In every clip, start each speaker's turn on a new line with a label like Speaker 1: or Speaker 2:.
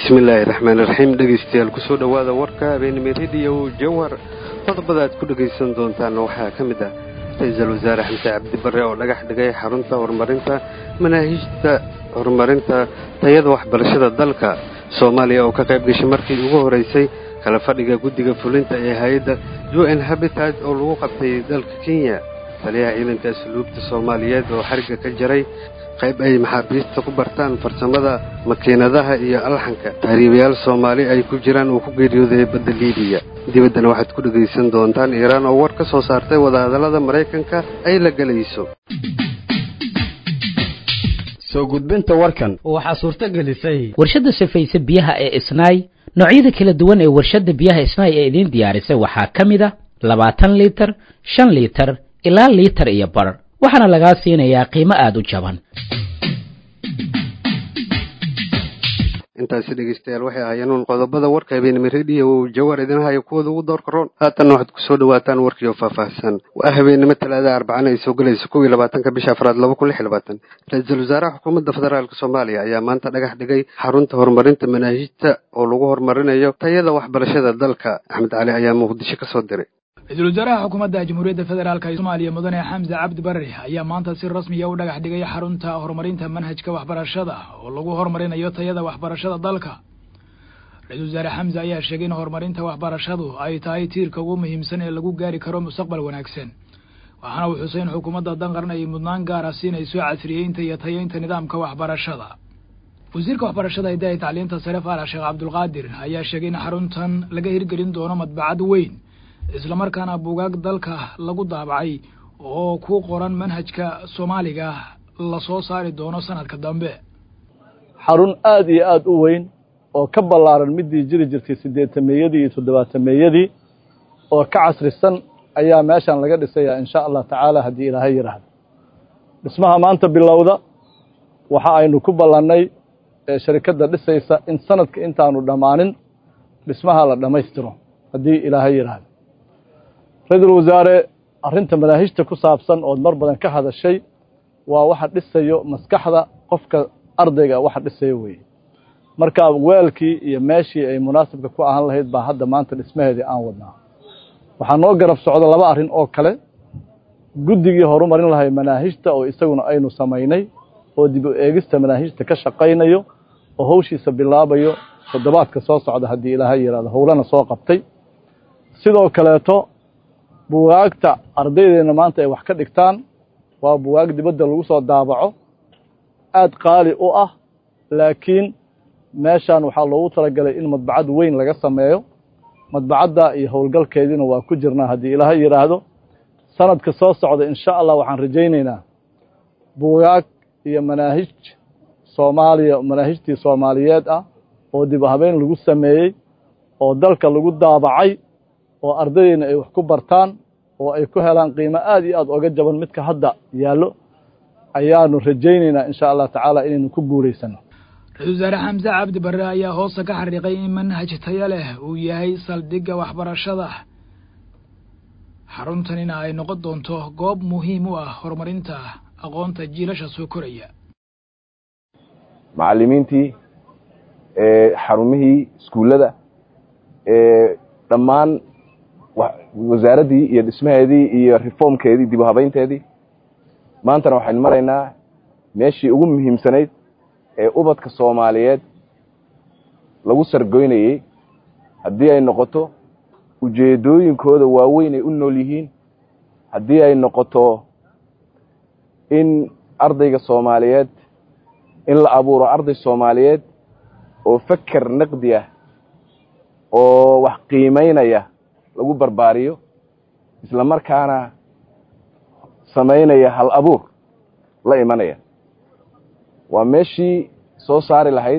Speaker 1: bismillaahi raxmaan iraxiim dhegaystayaal kusoo dhowaada warka habeenimo rediyo jawhar qodobada aad ku dhegaysan doontaan waxaa ka mid ah ra-iisul wasaare xamse cabdi barre oo dhagax dhigay xarunta horumarinta manaahijta horumarinta tayada waxbarashada dalka soomaaliya oo ka qayb gashay markii ugu horeysay kala fadhiga guddiga fulinta ee hay-adda u n habitat oo lagu qabtay dalka kenya taliyaha ciidanka asluubta soomaaliyeed oo xarigga ka jaray qayb ay maxaabiista ku bartaan farsamada makiinadaha iyo alxanka tahriibayaal soomaali ay ku jiraan uu ku geeriyooday badda liibiya dibaddana waxaad ku dhegaysan doontaan iiraan oo war ka soo saartay wadahadallada maraykanka ay la gelayso
Speaker 2: soo gudbinta warkan
Speaker 3: waxaa suurto gelisay
Speaker 4: warshadda sifaysa biyaha ee isnaay noocyada kala duwan ee warshadda biyaha isnaay ee idiin diyaarisay waxaa ka mid a labaatan liitar shan liitar ilaa liitar iyo bar waxaana lagaa siinayaa qiimo aada u jaban
Speaker 1: intaasi dhegaystayaal waxay ahaayeen uun qodobada warka habeenimo rediyo jawar idin haya kuwooda ugu doorka roon haatanna waxaad kusoo dhawaataan warkii oo faahfaahsan waa habeenimo talaada arbacana ay soo gelayso kow iyo labaatanka bisha afraad laba kun lix iyo labaatan ra-iisul wasaaraha xukuumadda federaalka soomaaliya ayaa maanta dhagax dhigay xarunta horumarinta manaahijta oo lagu horumarinayo tayada waxbarashada dalka axmed cali ayaa muqdisho ka soo diray
Speaker 5: ra-iisul wasaaraha xukuumadda jamhuuriyadda federaalk ee soomaaliya mudane xamse cabdi barre ayaa maanta si rasmiya u dhagax dhigay xarunta horumarinta manhajka waxbarashada oo lagu horumarinayo tayada waxbarashada dalka ra-iisul wasaare xamse ayaa sheegay in horumarinta waxbarashadu ay tahay tiirka ugu muhiimsan ee lagu gaari karo mustaqbal wanaagsan waxaana uu xusay in xukuumadda danqaran ay mudnaan gaara siinayso casriyeynta iyo tayeynta nidaamka waxbarashada wasiirka waxbarashada hidaha iyo tacliinta sare faarax sheekh cabdulqaadir ayaa sheegay in xaruntan laga hirgelin doono madbacad weyn islamarkaana buugaag dalka lagu daabacay oo ku qoran manhajka soomaaliga lasoo saari doono sanadka dambe
Speaker 6: xarun aada iyo aada u weyn oo ka ballaaran midii jiri jirtay siddeetameeyadii iyo toddobaatameeyadii oo ka casrisan ayaa meeshan laga dhisayaa insha allah tacaala haddii ilaahay yidhaahdo dhismaha maanta bilowda waxa aynu ku ballannay sharikadda dhisaysa in sanadka intaanu dhammaanin dhismaha la dhammaystiro haddii ilaahay yidhaahdo ra-iisul wasaare arrinta manaahijta ku saabsan ood mar badan ka hadashay waa waxa dhisayo maskaxda qofka ardayga waxa dhisayo weeye marka weelkii iyo meeshii ay munaasibka ku ahaan lahayd baa hadda maanta dhismaheedii aan wadnaa waxaa noo garab socda laba arrin oo kale guddigii horumarin lahay manaahijta oo isaguna aynu samaynay oo dib u eegista manaahijta ka shaqaynayo oo hawshiisa bilaabayo toddobaadka soo socda haddii ilaahay yidhahdo howlana soo qabtay sidoo kaleeto buwaagta ardaydeenna maanta ay wax ka dhigtaan waa buwaag dibadda lagu soo daabaco aada qaali u ah laakiin meeshan waxaa loogu talagalay in madbacad weyn laga sameeyo madbacadda iyo howlgalkeediina waa ku jirnaa haddii ilaahay yidhaahdo sanadka soo socda insha allah waxaan rajaynaynaa buwaag iyo manaahij soomaaliya manaahijtii soomaaliyeed ah oo dib habeen lagu sameeyey oo dalka lagu daabacay oo ardaydeena ay wax ku bartaan oo ay ku helaan qiimo aada iyo aada oga jaban midka hadda yaallo ayaanu rajaynaynaa insha allah tacaala inaynu ku guulaysano
Speaker 5: ra-iisul wasaare xamse cabdi barre ayaa hoosta ka xariiqay in manhaj tayo leh uu yahay saldhigga waxbarashada xaruntanina ay noqon doonto goob muhiim u ah horumarinta aqoonta jiilasha soo koraya
Speaker 7: macallimiintii xarumihii iskuullada dhammaan wasaaraddii iyo dhismaheedii iyo reformkeedii dib u habaynteedii maantana waxaynu maraynaa meeshii ugu muhiimsanayd ee ubadka soomaaliyeed lagu sargoynayey haddii ay noqoto ujeeddooyinkooda waaweyn ay u nool yihiin haddii ay noqoto in ardayga soomaaliyeed in la abuuro arday soomaaliyeed oo feker naqdi ah oo wax qiimaynaya lagu barbaariyo isla markaana samaynaya hal abuur la imanaya waa meeshii soo saari lahayd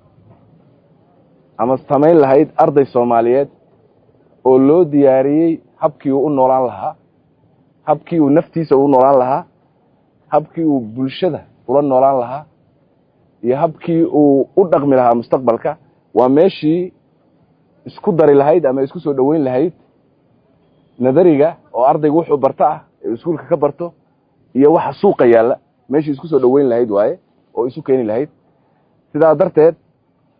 Speaker 7: ama samayn lahayd arday soomaaliyeed oo loo diyaariyey habkii uu u noolaan lahaa habkii uu naftiisa u noolaan lahaa habkii uu bulshada ula noolaan lahaa iyo habkii uu u dhaqmi lahaa mustaqbalka waa meeshii isku dari lahayd ama isku soo dhoweyn lahayd nadariga oo ardaygu wuxuu barto ah ee iskuulka ka barto iyo waxa suuqa yaalla meeshii isku soo dhoweyn lahayd waaye oo isu keeni lahayd sidaa darteed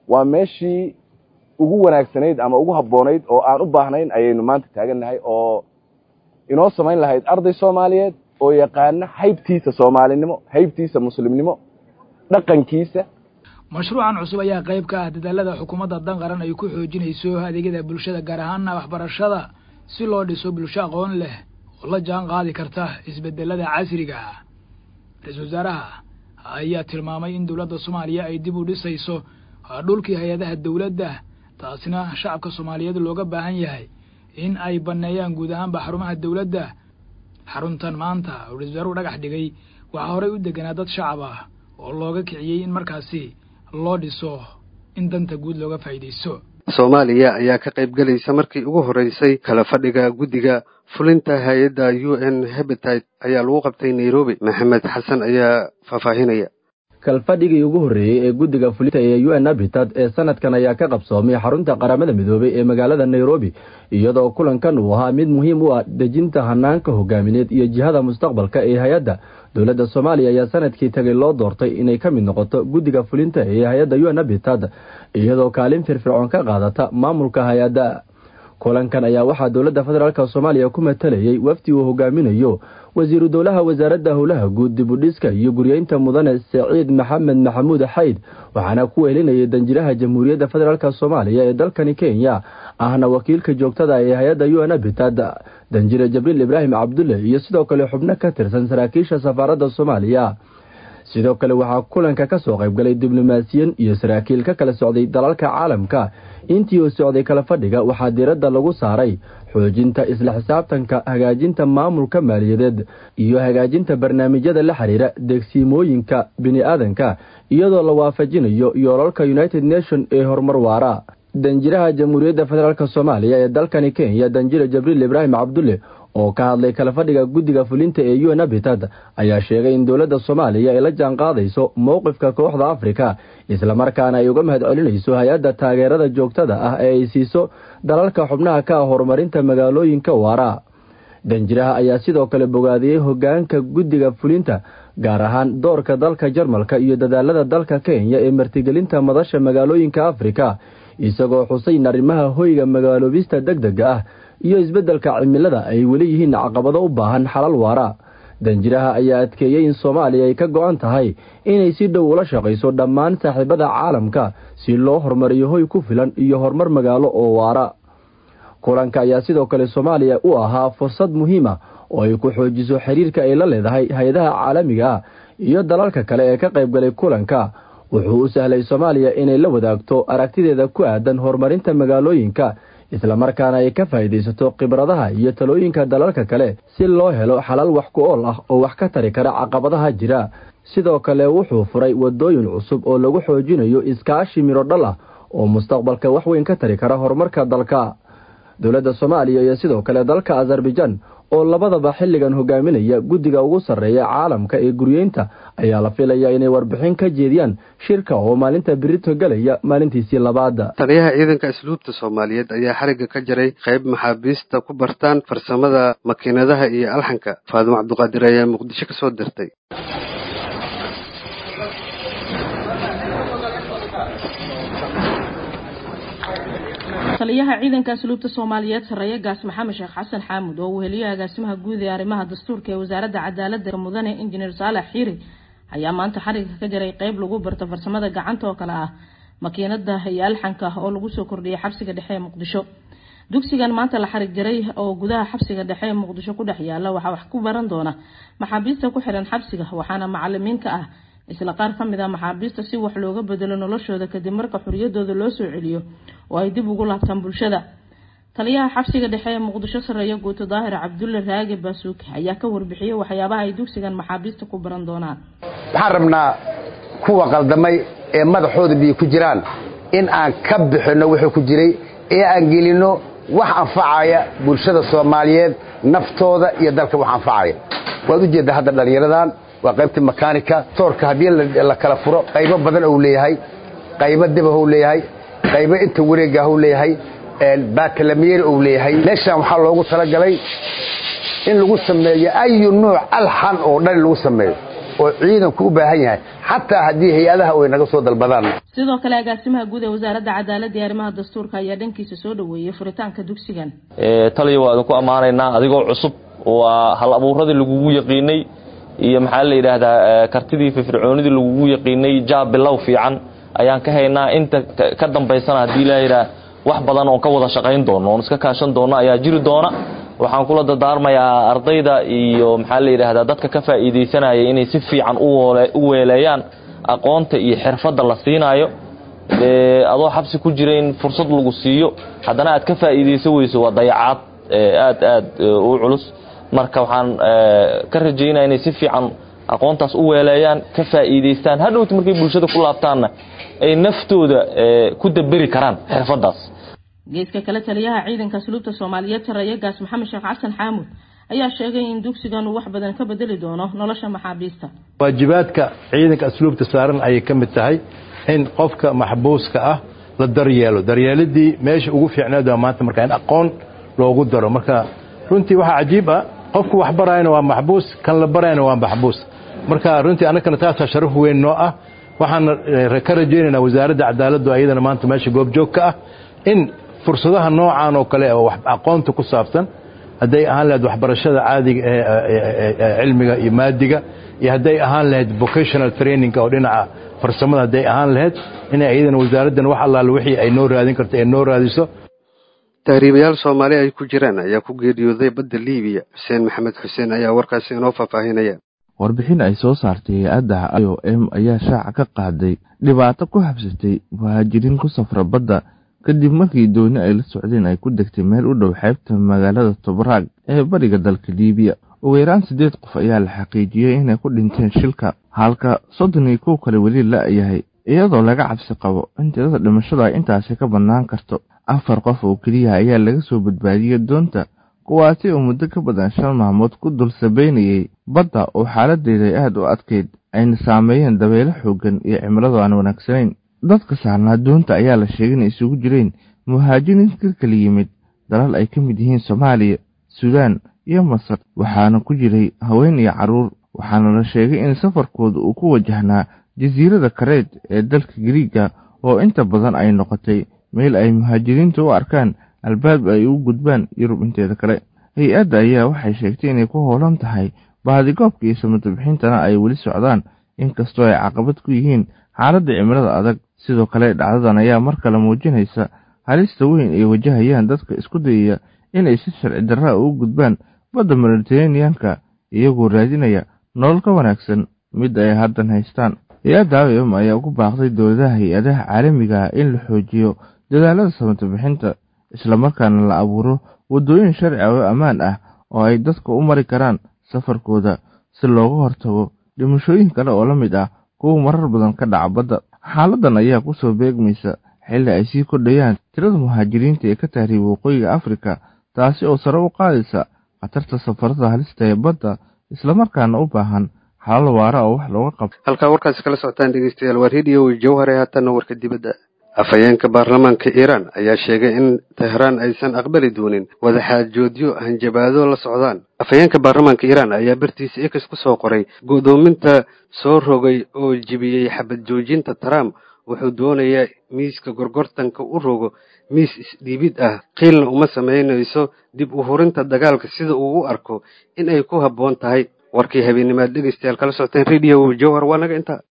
Speaker 7: waa meeshii ugu wanaagsanayd ama ugu habboonayd oo aan u baahnayn ayaynu maanta taagannahay oo inoo samayn lahayd arday soomaaliyeed oo yaqaana haybtiisa soomaalinimo haybtiisa muslimnimo dhaqankiisa
Speaker 5: mashruucan cusub ayaa qayb ka ah dadaalada xukuumadda dan qaran ay ku xoojinayso adeegyada bulshada gaar ahaana waxbarashada si loo dhiso bulsho aqoon leh oo la jaan qaadi karta isbedelada casriga ah ra-iisul wasaaraha ayaa tilmaamay in dowladda soomaaliya ay dib u dhisayso dhulkii hay-adaha dowladda taasina shacabka soomaaliyeed looga baahan yahay in ay banneeyaan guud ahaanba xarumaha dowladda xaruntan maanta oo ra-isul wasaaruhu dhagax dhigay waxaa horey u deganaa dad shacab ah oo looga kiciyey in markaasi loo dhiso in danta guud looga faa'iidaysto
Speaker 1: soomaaliya ayaa ka qayb gelaysa markii ugu horreysay kala fadhiga guddiga fulinta hay-adda u n habitat ayaa lagu qabtay nairobi maxamed xasan ayaa faahfaahinaya
Speaker 2: kalfadhigii ugu horreeyey ee guddiga fulinta ee u n habitat ee sanadkan ayaa ka qabsoomay xarunta qaramada midoobay ee magaalada nairobi iyadoo kulankan uu ahaa mid muhiim u ah dejinta hanaanka hogaamineed iyo jihada mustaqbalka ee hay-adda dowladda soomaaliya ayaa sanadkii tagay loo doortay inay ka mid noqoto guddiga fulinta ee hay-adda u n habitat iyadoo kaalin firfircoon ka qaadata maamulka hay-adda kulankan ayaa waxaa dowladda federaalk soomaaliya ku matalayay wafdi uu hogaaminayo wasiiru dowlaha wasaaradda howlaha guud dibudhiska iyo guryeynta mudane saciid maxamed maxamuud xayd waxaana ku weelinayay danjiraha jamhuuriyadda federaalk soomaaliya ee dalkani kenya ahna wakiilka joogtada ee hay-adda u n habitat danjire jabriil ibraahim cabdulle iyo sidoo kale xubno ka tirsan saraakiisha safaaradda soomaaliya sidoo kale waxaa kulanka ka soo qaybgalay diblomaasiyan iyo saraakiil ka kala socday dalalka caalamka intii uu socday kala fadhiga waxaa diiradda lagu saaray xoojinta isla xisaabtanka hagaajinta maamulka maaliyadeed iyo hagaajinta barnaamijyada la xiriira degsiimooyinka bini-aadanka iyadoo la waafajinayo yoolalka united nation ee horumar waara danjiraha jamhuuriyadda federaalk soomaaliya ee dalkani kenya danjire jabriil ibraahim cabdulle oo ka hadlay kala fadhiga guddiga fulinta ee u n habitat ayaa sheegay in dowladda soomaaliya ay la jaan qaadayso mowqifka kooxda afrika islamarkaana ay uga mahad celinayso hay-adda taageerada joogtada ah ee ay siiso dalalka xubnaha ka ah horumarinta magaalooyinka waara danjiraha ayaa sidoo kale bogaadiyey hogaanka guddiga fulinta gaar ahaan doorka dalka jarmalka iyo dadaalada dalka kenya ee martigelinta madasha magaalooyinka afrika isagoo xusayn arrimaha hoyga magaaloobista deg dega ah iyo isbeddelka cimilada ay weli yihiin caqabado u baahan xalal waara danjiraha ayaa adkeeyey in soomaaliya ay ka go-an tahay inay si dhow ula shaqayso dhammaan saaxiibada caalamka si loo horumariyo hoy ku filan iyo horumar magaalo oo waara kulanka ayaa sidoo kale soomaaliya u ahaa fursad muhiima oo ay ku xoojiso xiriirka ay la leedahay hay-adaha caalamiga ah iyo dalalka kale ee ka qaybgalay kulanka wuxuu u sahlay soomaaliya inay la wadaagto aragtideeda ku aadan horumarinta magaalooyinka islamarkaana ay ka faa'iidaysato khibradaha iyo talooyinka dalalka kale si loo helo xalal wax ku ool ah oo wax ka tari kara caqabadaha jira sidoo kale wuxuu furay wadooyin cusub oo lagu xoojinayo iskaashi midho dhal ah oo mustaqbalka wax weyn ka tari kara horumarka dalka dowladda soomaaliya iyo sidoo kale dalka azarbaijan oo labadaba xilligan hogaaminaya guddiga ugu sarreeya caalamka ee guryeynta ayaa la filayaa inay warbixin ka jeediyaan shirka oo maalinta birito galaya maalintiisii labaada
Speaker 1: taliyaha ciidanka asluubta soomaaliyeed ayaa xarigga ka jaray qayb maxaabiista ku bartaan farsamada makiinadaha iyo alxanka faadimo cabduqaadir ayaa muqdisho ka soo dirtay
Speaker 3: taliyaha ciidanka asluubta soomaaliyeed sarreeye gaas maxamed sheekh xasan xaamud oo uu heliyo agaasimaha guud ee arrimaha dastuurka ee wasaaradda cadaaladda mudane injineer saalax xiiri ayaa maanta xarigga ka jaray qeyb lagu barto farsamada gacanta oo kale ah makiinada iyo alxanka oo lagu soo kordhiyay xabsiga dhexe ee muqdisho dugsigan maanta la xarig jaray oo gudaha xabsiga dhexe ee muqdisho ku dhex yaala waxaa wax ku baran doona maxaabiista ku xiran xabsiga waxaana macalimiinka ah isla qaar ka mid a maxaabiista si wax looga bedelo noloshooda kadib marka xoriyadooda loo soo celiyo oo ay dib ugu laabtaan bulshada taliyaha xabsiga dhexe ee muqdisho sareeya guuto daahir cabdulle raage baasuuke ayaa ka warbixiyey waxyaabaha ay dugsigan maxaabiista ku baran doonaan
Speaker 8: waxaan rabnaa kuwa qaldamay ee madaxooda biyo ku jiraan in aan ka bixinno wuxuu ku jiray ee aan gelinno wax anfacaya bulshada soomaaliyeed naftooda iyo dalka wax anfacaya waad u jeeddaa hadda dhallinyaradan waa qaybtii makaanika toorka haddii la kala furo qaybo badan ou leeyahay qaybo debahou leeyahay qaybo inta wareegahou leeyahay baatalameeri ou leeyahay meeshaan waxaa loogu talagalay in lagu sameeyo ayu nuuc alxan oo dhan lagu sameeyo oo ciidanku u baahan yahay xataa haddii hay-adaha way naga soo dalbadaan
Speaker 3: sidoo kale agaasimaha guud ee wasaaradda cadaaladda iyo arrimaha dastuurka ayaa dhankiisa soo dhoweeyey furitaanka dugsigan
Speaker 9: taliya waa idinku ammaanaynaa adigoo cusub waa hal abuuradii lagugu yaqiinay iyo maxaa la yidhaahdaa kartidii firfircoonidii lagugu yaqiinay jaab bilow fiican ayaan ka haynaa inta ka dambaysana haddii la yidhaah wax badan oon ka wada shaqayn doono oon iska kaashan doono ayaa jiri doona waxaan kula dardaarmayaa ardayda iyo maxaa la yidhaahdaa dadka ka faa'iidaysanaya inay si fiican u weeleeyaan aqoonta iyo xirfadda la siinaayo adoo xabsi ku jira in fursad lagu siiyo haddana aad ka faa'iidayso weyso waa dayacaad aad aad u culus marka waxaan ka rajaynaya inay si fiican aqoontaas u weeleeyaan ka faa'iidaystaan hadhowti markay bulshada ku laabtaanna ay naftooda ku daberi karaan xirfaddaas
Speaker 3: geeska kale taliyaha ciidanka asluubta soomaaliyeed sareeye gaas maxamed sheekh xasan xaamud ayaa sheegay in dugsigan uu wax badan ka bedeli doono nolosha maxaabiista
Speaker 10: waajibaadka ciidanka asluubta saaran ayay ka mid tahay in qofka maxbuuska ah la daryeelo daryeelidii meesha ugu fiicneed waa maanta marka in aqoon loogu daro marka runtii waxaa cajiib ah qofku wax barayana waa maxbuus kan la barayana waa maxbuus marka runtii annagana taasaa sharaf weyn noo ah waxaan ka rajaynaynaa wasaaradda cadaaladdu ayadana maanta meesha goobjoog ka ah in fursadaha noocan oo kale oo aqoonta ku saabsan hadday ahaan lahayd waxbarashada caadiga ee cilmiga iyo maadiga iyo hadday ahaan lahayd vocational training oo dhinaca farsamada hadday ahaan lahayd inay ayadana wasaaraddan wax allaale wixii ay noo raadin karto ee noo raadiso
Speaker 1: tahriibayaal soomaali ay ku jiraan ayaa ku geeriyooday badda liibiya xuseen maxamed xuseen ayaa warkaasi inoo faahfaahinaya
Speaker 11: warbixin ay soo saartay hay-adda i o m ayaa shaaca ka qaaday dhibaato ku habsatay muhaajiriin ku safra badda kadib markii dooni ay la socdeen ay ku degtay meel u dhow xeebta magaalada tobraag ee bariga dalka liibiya ugu yaraan siddeed qof ayaa la xaqiijiyey inay ku dhinteen shilka halka soddon iyo kow kale weli la-yahay iyadoo laga cabsi qabo in tirada dhimashadu ay intaasi ka bannaan karto afar qof oo keliya ayaa laga soo badbaadiyey doonta kuwaasi oo muddo ka badan shan maalmood ku dul sabaynayey badda oo xaaladeeda ay aad u adkayd ayna saameeyeen dabeelo xooggan iyo cimiladu aan wanaagsanayn dadka saarnaa doonta ayaa la sheegay inay isugu jireen muhaajiriin ka kala yimid dalal ay ka mid yihiin soomaaliya suudaan iyo masar waxaana ku jiray haween iyo carruur waxaana la sheegay in safarkooda uu ku wajahnaa jasiirada kareed ee dalka gariiga oo inta badan ay noqotay meel ay muhaajiriinta u arkaan albaab ay u gudbaan yurub inteeda kale hay-adda ayaa waxay sheegtay inay ku hoolan tahay baadigoobka iyo samadabixintana ay weli socdaan inkastoo ay caqabad ku yihiin xaaladda cimilada adag sidoo kale dhacdadan ayaa mar kale muujinaysa halista weyn ay wajahayaan dadka isku dayaya inay si sharci darraa ugu gudbaan badda mediteraneanka iyagoo raadinaya nolol ka wanaagsan mid ay haddan haystaan hay-adda awm ayaa ugu baaqday dowladaha hay-adaha caalamiga ah in la xoojiyo dadaalada samadabixinta islamarkaana la abuuro waddooyin sharci ah oo ammaan ah oo ay dadka u mari karaan safarkooda si looga hortago dhimashooyin kale oo la mid ah kuwa marar badan ka dhaca badda xaaladan ayaa ku soo beegmaysa xilli ay sii kordhayaan tirada muhaajiriinta ee ka tahriiba waqooyiga afrika taasi oo sare u qaadaysa khatarta safarada halista ee badda islamarkaana u baahan xalal waara oo wax looga qabto
Speaker 1: halkaa warkaasi kala socotaan dhegeystayaal waa rediyo jawhare haatanna warka dibadda afhayeenka baarlamaanka iiraan ayaa sheegay in tehraan aysan aqbali doonin wadaxaajoodyo hanjabaado la socdaan afhayeenka baarlamaanka iiraan ayaa bartiisa ex ku soo qoray go'doominta soo rogay oo jibiyey xabad joojinta trump wuxuu doonayaa miiska gorgortanka u rogo miis isdhiibid ah qiilna uma samaynayso dib u hurinta dagaalka sida uu u arko in ay ku habboon tahay warkii habeenimaad dhegeystayaal kala socoteen rediyo jawhar waa naga intaa